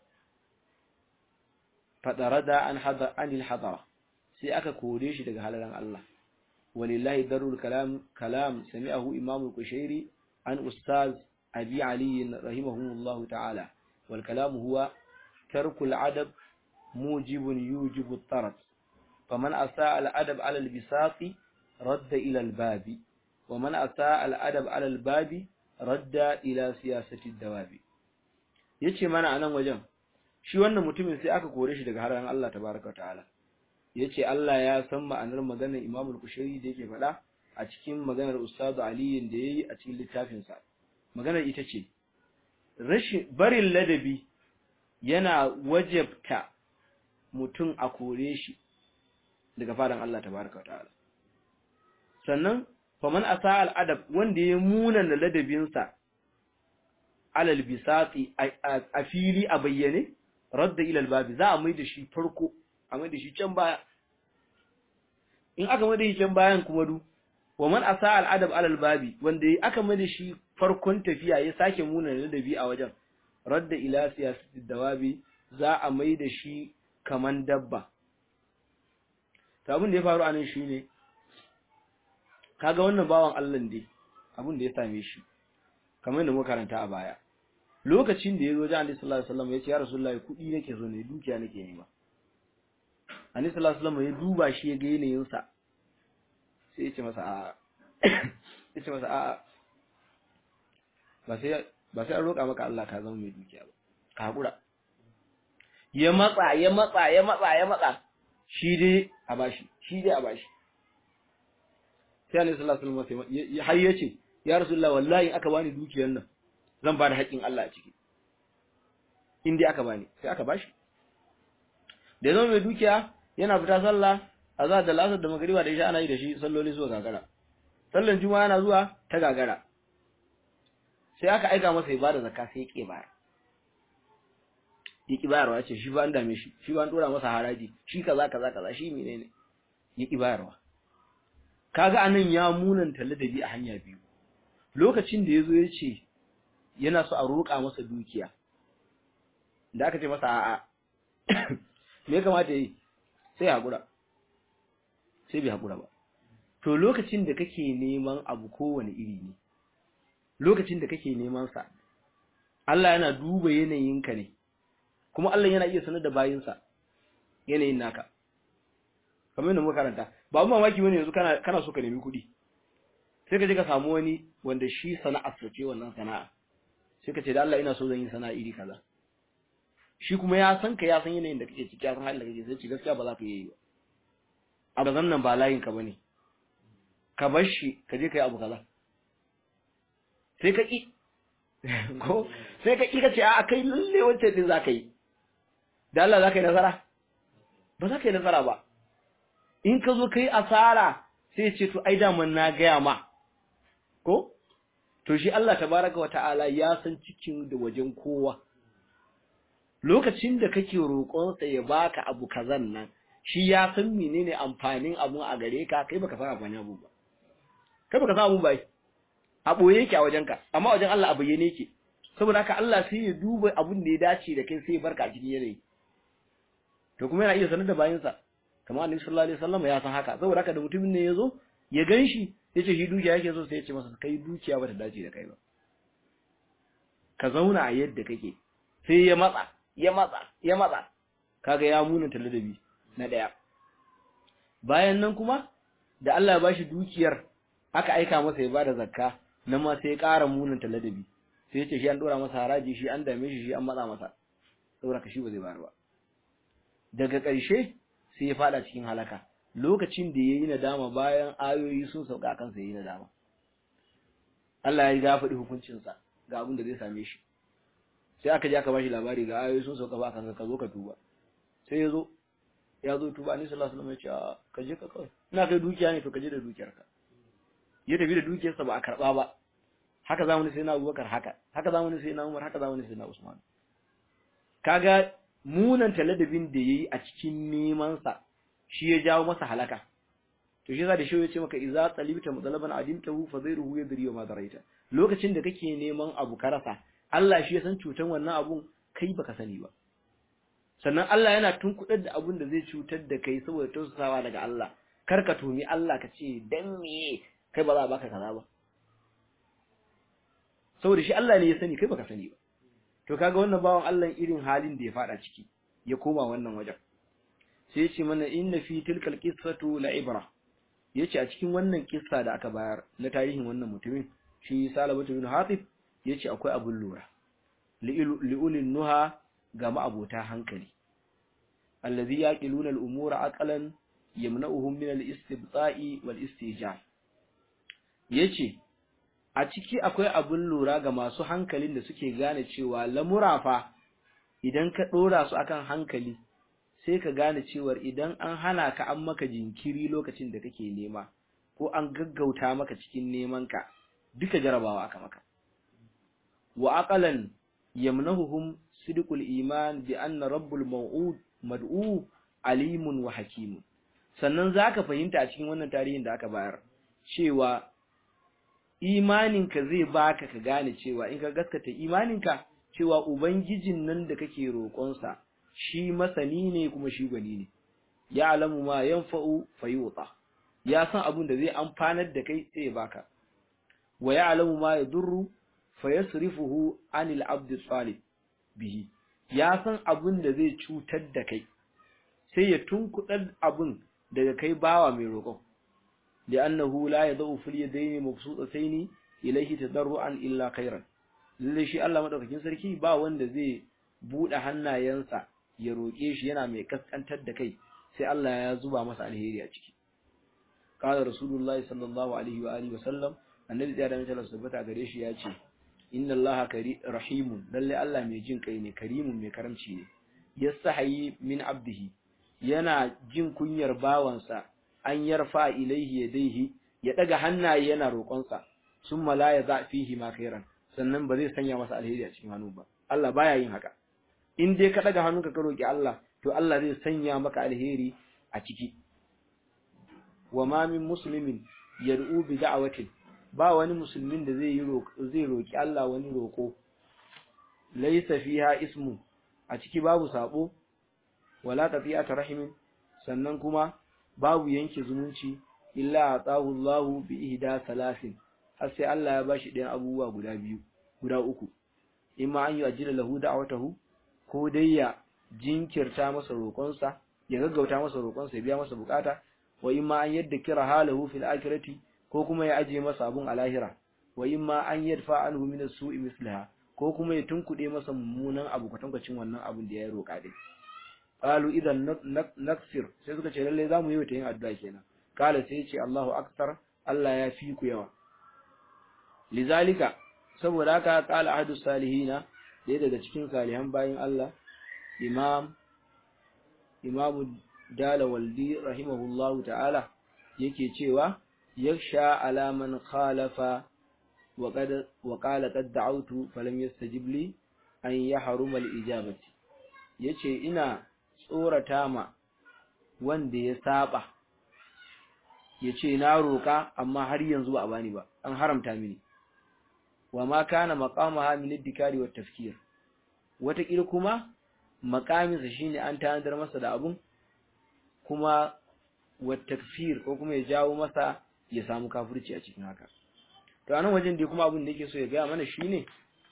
fadarada an hada anil hadara sai aka kore shi daga halalan Allah walillahi darul kalam kalam sami'ahu imam al-kushairi an ustaz abi ali rahimahullahu ta'ala wal kalam huwa tarku al-adab mujibun yujibu at-tarat faman asaa al-adab ala al-bisati radda ila al-babi ومن أساء الأدب على الباب radda ila siyasati dawabi yace mana anan wajen shi wannan mutumin sai aka kore shi daga haran Allah tabaaraka ta'ala yace Allah ya san ma'anar maganar Imam al-Kushairi da yake faɗa a cikin maganar Ustaz Ali da yayi a cikin littafin sa maganar ita ce rashin barin ladabi yana wajabta mutum a kore shi daga fadan Allah tabaaraka ta'ala sannan faman asa al'adab wanda ya muna da ladabinsa alal bisati a fili a bayyane radda ilal babi za a mai da shi farko a mai da shi can baya in aka mai da shi can bayan kuma du wa man asa al'adab alal babi wanda aka mai da shi farkon tafiya ya sake muna da ladabi a wajen radda ila siyasati dawabi za a mai da shi kaman dabba to abin da ya faru anan shine kaga wannan bawan Allah dai abin da ya same shi kamar da muka karanta a baya lokacin da yazo da Annabi sallallahu alaihi wasallam ya ce ya Rasulullahi kudi nake so ne dukiya nake nema Annabi sallallahu alaihi wasallam ya duba shi ya ga yanayin sa sai ya ce masa a ya ce masa a ba sai ba sai an roƙa maka Allah ka zama mai dukiya ba ka hakura ya matsa ya matsa ya matsa ya matsa shi dai a bashi shi dai a bashi sai Annabi sallallahu alaihi wasallam har yace ya Rasulullah wallahi aka bani dukiyar nan zan ba da haƙin Allah a ciki in dai aka bani sai aka bashi da zama mai dukiya yana fita sallah azhar da lasar da magriba da isha ana yi da shi salloli zuwa gagara sallan juma'a yana zuwa ta gagara sai aka aika masa ya bada zakka sai ya ke bayar ya ki bayarwa ce shi ba an dame shi shi ba an dora masa haraji shi kaza kaza kaza shi menene ya ki bayarwa kaga anan ya munanta ladabi a hanya biyu lokacin da yazo yace yana so a roƙa masa dukiya da aka ce masa a'a me ya kamata yi sai hakura sai bai hakura ba to lokacin da kake neman abu kowane iri ne lokacin da kake neman sa Allah yana duba yanayinka ne kuma Allah yana iya sanar da bayinsa yanayin naka kamar yadda muka karanta ba mu mamaki bane yanzu kana kana so ka nemi kuɗi sai ka je ka samu wani wanda shi sana'ar sa ce wannan sana'a sai ka ce da Allah ina so zan yi sana'a iri kaza shi kuma ya san ka ya san yanayin da kake ciki ya san halin da kake sai ce gaskiya ba za ka yi ba a bazan nan ba layin ka bane ka bar shi ka je ka yi abu kaza sai ka ki ko sai ka ki ka ce a kai lalle wancan din za ka yi da Allah za ka yi nasara ba za ka yi nasara ba in ka zo ka yi asara sai ce to ai daman na gaya ma ko to shi Allah tabaraka wata'ala ya san cikin da wajen kowa lokacin da kake roƙonsa ya baka abu kazan nan shi ya san menene amfanin abun a gare ka kai baka san amfanin abu ba kai baka san abun ba a boye yake a wajenka amma wajen Allah a bayyane yake saboda haka Allah sai ya duba abun da ya dace da kai sai ya barka a cikin yanayi to kuma yana iya sanar da bayinsa kamar annabi sallallahu alaihi wasallam ya san haka saboda haka da mutumin ne yazo ya ganshi yace shi dukiya yake so sai ya ce masa kai dukiya bata dace da kai ba ka zauna a yadda kake sai ya matsa ya matsa ya matsa kaga ya munanta ladabi na daya bayan nan kuma da Allah ya bashi dukiyar aka aika masa ya bada zakka nan ma sai ya ƙara munanta ladabi sai ya ce shi an dora masa haraji shi an dame shi shi an matsa masa saboda ka shi ba zai bayar ba daga ƙarshe sai ya fada cikin halaka lokacin da yayi nadama bayan ayoyi sun sauka kansa yayi nadama Allah ya ga faɗi hukuncin sa ga abin da zai same shi sai aka je aka bashi labari ga ayoyi sun sauka ba kanka ka zo ka tuba sai ya zo ya zo tuba ni sallallahu alaihi wasallam ya ce ka je ka kawai ina kai dukiya ne to ka je da dukiyarka ya tafi da dukiyarsa ba a karba ba haka zamani sai na Abubakar haka haka zamani sai na Umar haka zamani sai na Usman kaga munan taladabin da yayi a cikin neman sa shi ya jawo masa halaka to shi yasa da shi ya ce maka idza talibta mutalaban adimtahu fa zairuhu yadri wa ma daraita lokacin da kake neman abu ka rasa Allah shi ya san cutan wannan abun kai baka sani ba sannan Allah yana tunkudar da abun da zai cutar da kai saboda tausasawa daga Allah kar ka tumi Allah ka ce dan me kai ba za a baka kaza ba saboda shi Allah ne ya sani kai baka sani ba to kaga wannan bawan Allah irin halin da ya fada ciki ya koma wannan wajen sai ya ce mana inna fi tilkal qissatu la ibra yace a cikin wannan kissa da aka bayar na tarihin wannan mutumin shi Salabatu bin Hatib yace akwai abun lura li'ulil nuha ga ma'abota hankali allazi yaqiluna al-umura aqlan yamna'uhum min al-istibta'i wal istijab yace a ciki akwai abun lura ga masu hankalin da suke gane cewa lamura fa idan ka dora su akan hankali sai ka gane cewa idan an hana ka an maka jinkiri lokacin da kake nema ko an gaggauta maka cikin neman ka duka jarabawa aka maka wa aqalan yamnahuhum sidqul iman bi anna rabbul maw'ud mad'u alimun wa hakimun sannan zaka fahimta a cikin wannan tarihin da aka bayar cewa imaninka zai baka ka gane cewa in ka gaskata imaninka cewa ubangijin nan da kake roƙonsa shi masani ne kuma shi gwani ne ya alamu ma yanfa'u fayuta ya san abin da zai amfanar da kai sai ya baka wa ya alamu ma yadurru fayasrifuhu anil abdi salih bihi ya san abin da zai cutar da kai sai ya tunkudar abin daga kai bawa mai roƙon li'annahu la yadau fil yadayn mabsutatayn ilayhi tadarruan illa khairan lalle shi Allah madaukakin sarki ba wanda zai bude hannayensa ya roƙe shi yana mai kaskantar da kai sai Allah ya zuba masa alheri a ciki qala rasulullahi sallallahu alaihi wa alihi wa sallam annabi ya da mutala subata gare shi ya ce inna allaha rahimun lalle Allah mai jin kai ne karimun mai karamci ne yastahi min abdihi yana jin kunyar bawansa an yarfa ilaihi yadayhi ya daga hannaye yana roƙonsa summa la yaza fihi ma khairan sannan ba zai sanya masa alheri a cikin hannu ba Allah baya yin haka in dai ka daga hannunka ka roki Allah to Allah zai sanya maka alheri a ciki wa ma min muslimin yad'u bi da'watin ba wani musulmin da zai yi zai roki Allah wani roko laysa fiha ismu a ciki babu sabo wala tafi'atu rahimin sannan kuma babu yanke zumunci illa atahu Allahu bi ihda salasin har sai Allah ya bashi ɗayan abubuwa guda biyu guda uku imma an yu'ajjila lahu da'watahu ko dai ya jinkirta masa roƙonsa ya gaggauta masa roƙonsa ya biya masa bukata wa imma an yadda kira halahu fil akhirati ko kuma ya aje masa abun a lahira wa imma an yadfa anhu min as-su'i mislaha ko kuma ya tunkuɗe masa mummunan abu kwatankwacin wannan abun da ya roƙa dai qalu idan naksir sai suka ce lalle zamu yi wata yin addu'a kenan kala sai ya ce Allahu akbar Allah ya fi ku yawa lizalika saboda haka kala ahadu salihina ɗaya daga cikin salihan bayin Allah imam imamu dala waldi rahimahullahu ta'ala yake cewa yaksha ala man khalafa wa qad wa qala qad da'awtu falam yastajib li an yahruma al-ijabati yace ina tsorata ma wanda ya saba yace na roka amma har yanzu ba a bani ba an haramta mini wa ma kana maqamaha min ad-dikari wat tafkir wata kuma makaminsa shine an tanadar masa da abun kuma wat takfir ko kuma ya jawo masa ya samu kafirci a cikin haka to anan wajen da kuma abun da yake so ya ga mana shine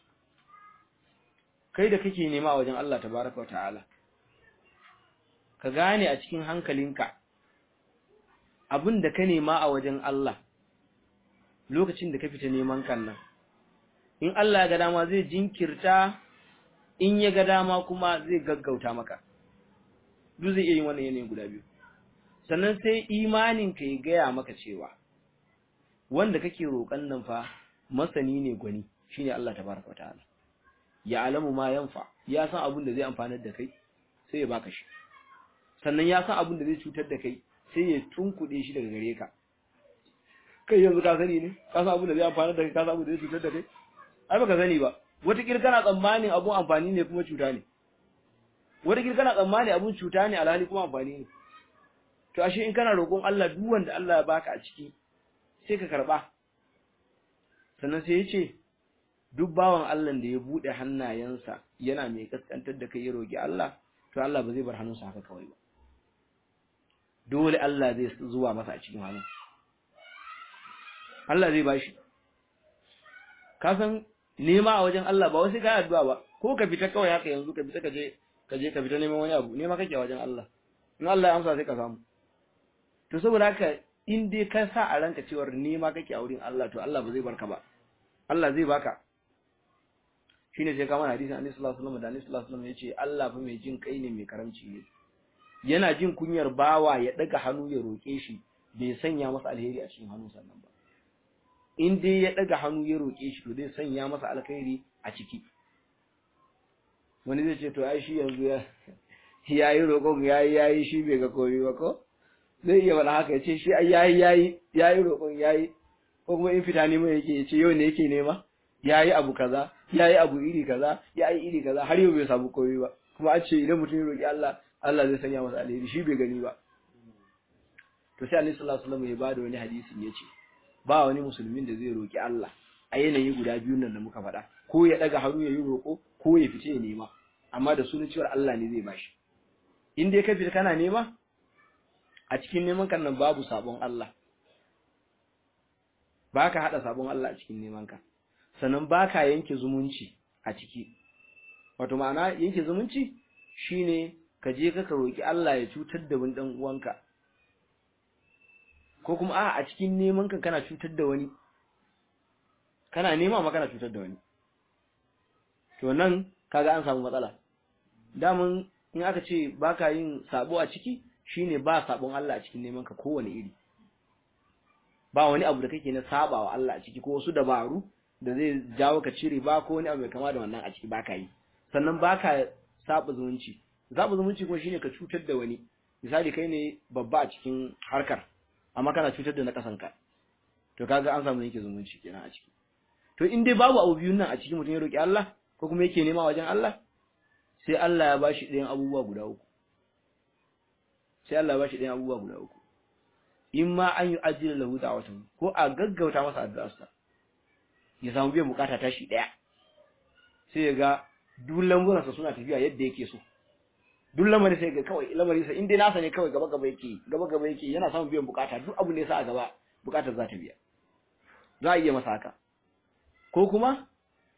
kai da kake nema a wajen Allah tabaraka ta'ala ka gane a cikin hankalinka abin da ka nema a wajen Allah lokacin da ka fita neman kan nan in Allah ya ga dama zai jinkirta in ya ga dama kuma zai gaggauta maka duk zai iya yin wannan yanayin guda biyu sannan sai imanin ka ya gaya maka cewa wanda kake roƙon nan fa masani ne gwani shine Allah tabaraka wataala ya alamu ma yanfa ya san abin da zai amfanar da kai sai ya baka shi sannan ya san abin da zai cutar da kai sai ya tunkuɗe shi daga gare ka kai yanzu ka sani ne ka san abin da zai amfanar da kai ka san abin da zai cutar da kai ai baka sani ba wata kana tsammanin abun amfani ne kuma cuta ne wata kana tsammani abun cuta ne alhali kuma amfani ne to ashe in kana roƙon Allah duk wanda Allah ya baka a ciki sai ka karba sannan sai ya ce duk bawan Allah da ya bude hannayensa yana mai kaskantar da kai ya roƙi Allah to Allah ba zai bar hannunsa haka kawai ba dole Allah zai zuwa masa a cikin hannun Allah zai bashi ka san nema a wajen Allah ba wasu kai addu'a ba ko ka fita kawai haka yanzu ka fita ka je ka je ka fita neman wani abu nema kake a wajen Allah in Allah ya amsa sai ka samu to saboda haka in dai ka sa a ranka cewa nema kake a wurin Allah to Allah ba zai barka ba Allah zai baka shine sai ka mana hadisin Annabi sallallahu alaihi wasallam da Annabi sallallahu alaihi wasallam yace Allah fa mai jin kai ne mai karamci ne yana jin kunyar bawa ya daga hannu ya roke shi bai sanya masa alheri a cikin hannun sannan ba in dai ya daga hannu ya roke shi to zai sanya masa alkhairi a ciki wani zai ce to ai shi yanzu ya yayi roƙon yayi yayi shi bai ga komai ba ko zai iya wala haka yace shi ai yayi yayi yayi roƙon yayi ko kuma in fita ne mai yake yace yau ne yake nema yayi abu kaza yayi abu iri kaza yayi iri kaza har yau bai samu komai ba kuma an ce idan mutum ya roƙi Allah Allah zai sanya masa alheri shi bai gani ba to sai Annabi sallallahu alaihi wasallam ya bada wani hadisi yace ba wani musulmin da zai roƙi Allah a yanayi guda biyun nan da muka faɗa ko ya daga hannu ya yi roƙo ko ya fice ya nema amma da sunan cewa Allah ne zai bashi in dai ka fita kana nema a cikin neman kan nan babu sabon Allah baka hada sabon Allah a cikin neman ka sannan baka yanke zumunci a ciki wato ma'ana yanke zumunci shine ka je ka roki Allah ya cutar da wani dan uwanka ko kuma a a cikin neman ka kana cutar da wani kana nema ma kana cutar da wani to nan kaga an samu matsala damun in aka ce baka yin sabo a ciki shine ba sabon Allah a cikin neman ka kowane iri ba wani abu da kake na sabawa Allah a ciki ko wasu dabaru da zai jawo ka cire ba ko wani abu mai kama da wannan a ciki baka yi sannan baka saba zumunci saba zumunci kuma shine ka cutar da wani misali kai ne babba a cikin harkar amma kana cutar da na kasanka to kaga an samu yake zumunci kenan a ciki to in dai babu abu biyun nan a cikin mutum ya roki Allah ko kuma yake nema wajen Allah sai Allah ya bashi ɗayan abubuwa guda uku sai Allah ya bashi ɗayan abubuwa guda uku in ma an yi ajiyar lahu da'watan ko a gaggauta masa addu'arsa ya samu biyan bukata tashi ɗaya sai ya ga duk lamburansa suna tafiya yadda yake so duk lamari sai ga kawai lamari sa in dai nasa ne kawai gaba gaba yake gaba gaba yake yana samun biyan bukata duk abu ne sa a gaba bukatar za ta biya za a iya masa haka ko kuma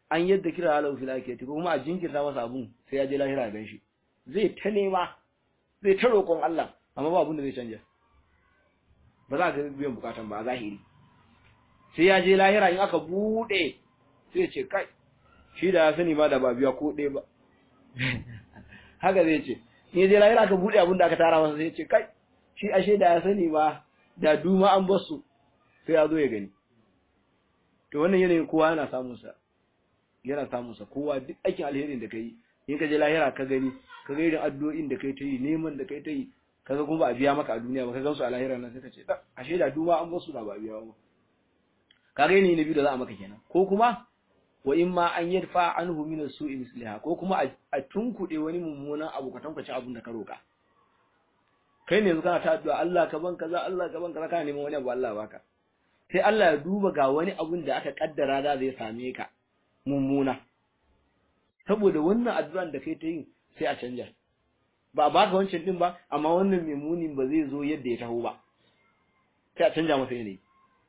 an yadda kira halau fil akhirati ko kuma a jinkirta masa abun sai ya je lahira ya ganshi zai ta nema zai ta roƙon Allah amma ba abun da zai canja ba za ka biyan bukatan ba a zahiri sai ya je lahira in aka bude sai ce kai shi da ya sani ba da ba biya ko ɗaya ba haka zai ce in je lahira aka bude abun da aka tara masa sai ce kai shi ashe da ya sani ba da duma an basu sai ya zo ya gani to wannan yanayin kowa yana samun sa yana samun sa kowa duk aikin alherin da kai in ka je lahira ka gani ka ga irin addu'o'in da kai ta yi neman da kai ta yi kaga kuma ba a biya maka a duniya ba ka gansu a lahira nan sai ka ce da ashe da duma an basu da ba a biya ba kaga yanayi na biyu da za a maka kenan ko kuma wa in ma an yadfa anhu min as-su'i misliha ko kuma a tunkuɗe wani mummunan abu ka tankace abun da ka roka kai ne yanzu kana ta addu'a Allah ka ban kaza Allah ka ban kaza kana neman wani abu Allah baka sai Allah ya duba ga wani abun da aka kaddara da zai same ka mummuna saboda wannan addu'an da kai ta yi sai a canja ba a baka wancan din ba amma wannan mai muni ba zai zo yadda ya taho ba sai a canja masa yanayi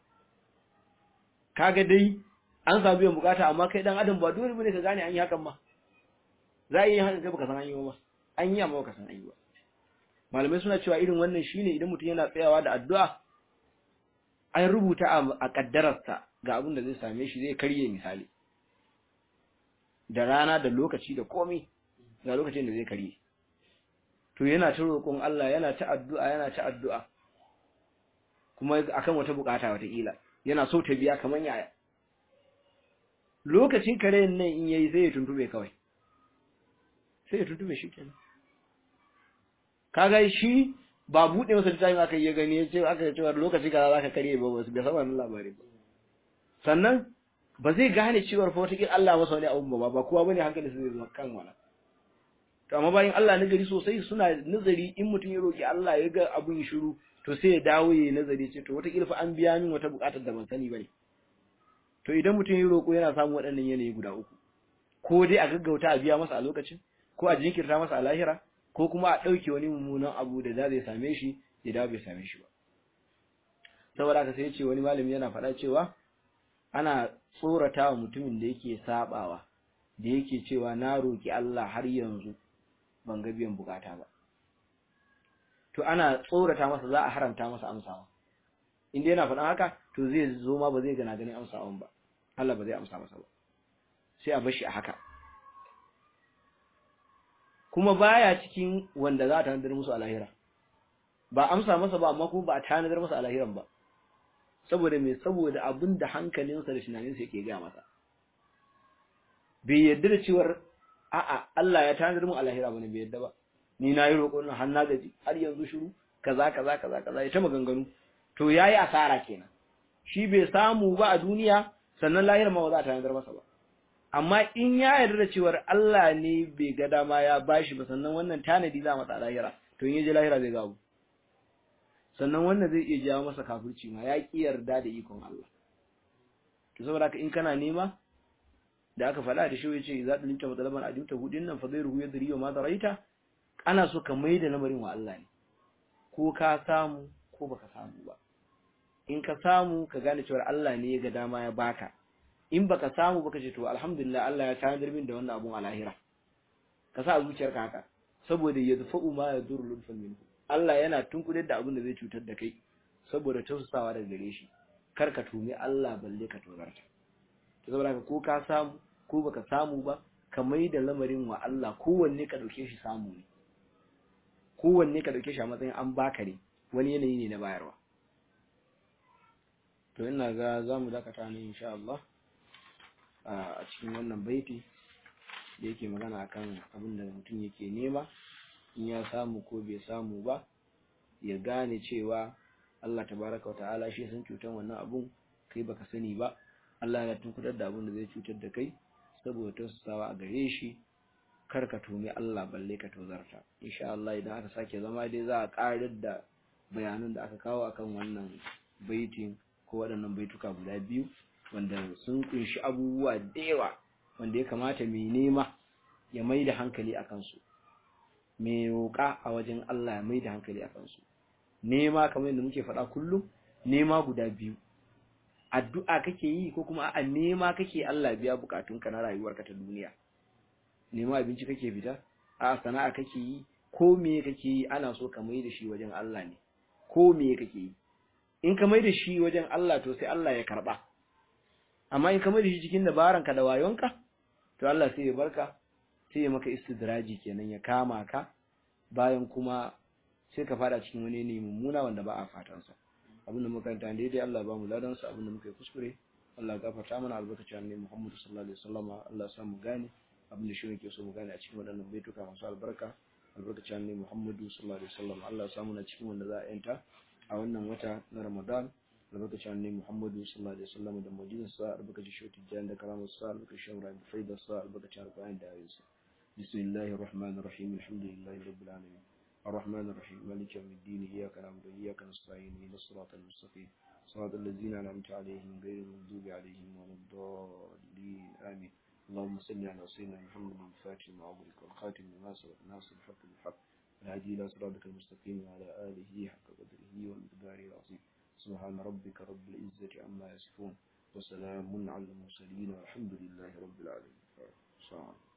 kaga dai an samu biyan bukata amma kai dan adam ba dole bane ka gane an yi hakan ma za a yi hakan kai baka san an yi ba an yi amma baka san an yi ba malamai suna cewa irin wannan shine idan mutum yana tsayawa da addu'a an rubuta a kaddararsa ga abin da zai same shi zai karye misali da rana da lokaci da komai ga lokacin da zai karye to yana ta roƙon Allah yana ta addu'a yana ta addu'a kuma akan wata bukata wata kila yana so ta biya kaman yaya lokacin karen nan in yayi sai ya tuntube kawai sai ya tuntube shi kenan kaga shi ba bude masa littafin aka yi gani ya ce aka ce lokaci kaza zaka kare ba wasu bai saba labari ba sannan ba zai gane cewar fa wata Allah masa wani abu ba ba kowa bane hankali sai zai kan wala to amma bayan Allah na gari sosai suna nazari in mutum ya roki Allah ya ga abun shiru to sai ya dawo ya nazari ce to wata fa an biya min wata bukatar da ban sani bane to idan mutum ya roko yana samun waɗannan yanayi guda uku ko dai a gaggauta a biya masa a lokacin ko a jinkirta masa a lahira ko kuma a ɗauke wani mummunan abu da za zai same shi ya dawo bai same shi ba saboda haka sai ce wani malami yana faɗa cewa ana tsorata wa mutumin da yake sabawa da yake cewa na roki Allah har yanzu ban ga biyan bukata ba to ana tsorata masa za a haramta masa amsawa inda yana faɗan haka to zai zo ma ba zai gana ganin amsawan ba Allah ba zai amsa masa ba sai a bar shi a haka kuma baya cikin wanda za a tanadar musu a lahira ba amsa masa ba amma kuma ba a tanadar masa a lahiran ba saboda me saboda abin da hankalinsa da tunaninsa yake ga masa bai yadda da cewar a'a Allah ya tanadar mu a lahira bane bai yadda ba ni na yi roƙon nan har na gaji har yanzu shiru kaza kaza kaza kaza ya ta maganganu to yayi asara kenan shi bai samu ba a duniya sannan lahira ma ba za a tanadar masa ba amma in ya yarda da cewar Allah ne bai ga dama ya bashi ba sannan wannan tanadi za masa lahira to in yaje lahira zai gabu sannan wannan zai iya jawo masa kafirci ma ya ki yarda da ikon Allah to saboda haka in kana nema da aka faɗa da shi yace za ta linta matalaban adimta hudin nan fa zai ruhu yadri wa ma daraita ana so ka maida lamarin wa Allah ne ko ka samu ko baka samu ba in ka samu ka gane cewa Allah ne ya ga dama ya baka in baka samu baka ce to alhamdulillah Allah ya tanadar min da wannan abun a lahira ka sa a zuciyarka haka saboda yadfa'u ma yadur lutfan minhu Allah yana tunkudar da abin da zai cutar da kai saboda tausasawa daga gare shi kar ka tumi Allah balle ka tozarta to saboda ka ko ka samu ko baka samu ba ka mai da lamarin wa Allah kowanne ka dauke shi samu ne kowanne ka dauke shi a matsayin an baka ne wani yanayi ne na bayarwa to ina ga zamu dakata ne insha Allah a cikin wannan baiti da yake magana akan abin da mutum yake nema in ya samu ko bai samu ba ya gane cewa Allah tabaraka wa ta'ala shi san cutar wannan abun kai baka sani ba Allah ya tunkutar da abin da zai cutar da kai saboda tausasawa a gare shi kar ka tumi Allah balle ka tozarta insha Allah idan aka sake zama dai za a karar da bayanan da aka kawo akan wannan baitin ko waɗannan baituka guda biyu wanda sun kunshi abubuwa da yawa wanda ya kamata mai nema ya mai da hankali a kansu mai roƙa a wajen Allah ya mai da hankali a kansu nema kamar yadda muke faɗa kullum nema guda biyu addu'a kake yi ko kuma a nema kake Allah biya bukatunka na rayuwarka ta duniya nema abinci kake fita a sana'a kake yi ko me kake yi ana so ka mai da shi wajen Allah ne ko me kake yi in ka mai da shi wajen Allah to sai Allah ya karba amma in ka mai da shi cikin dabaranka da wayonka to Allah sai ya barka sai ya maka istidraji kenan ya kama ka bayan kuma sai ka fada cikin wani ne mummuna wanda ba a fatan sa abinda muka kanta daidai Allah ba mu ladan sa abinda muka yi kuskure Allah ya gafarta mana albarkacin annabi Muhammad sallallahu alaihi wasallam Allah ya sa mu gane abinda shi yake so mu gane a cikin waɗannan baituka masu albarka albarkacin annabi Muhammad sallallahu alaihi wasallam Allah ya sa mu na cikin wanda za a yanta a wannan wata na Ramadan albarkacin annabi Muhammad sallallahu alaihi wasallam da madinin sa albarkacin shi tijan da karamar sa albarkacin rabi faida sa albarkacin alƙur'ani da ayyuka bismillahir rahmanir rahim alhamdulillahi rabbil alamin الرحمن الرحيم مالك يوم الدين إياك نعبد وإياك نستعين اهدنا الصراط المستقيم صراط الذين أنعمت عليهم غير المغضوب عليهم ولا الضالين آمين اللهم صل على سيدنا محمد الفاتح لما أغلق والخاتم لما سبق ناصر الحق بالحق الهادي إلى صراطك المستقيم وعلى آله حق قدره والمقدار العظيم سبحان ربك رب العزة عما يصفون وسلام على المرسلين والحمد لله رب العالمين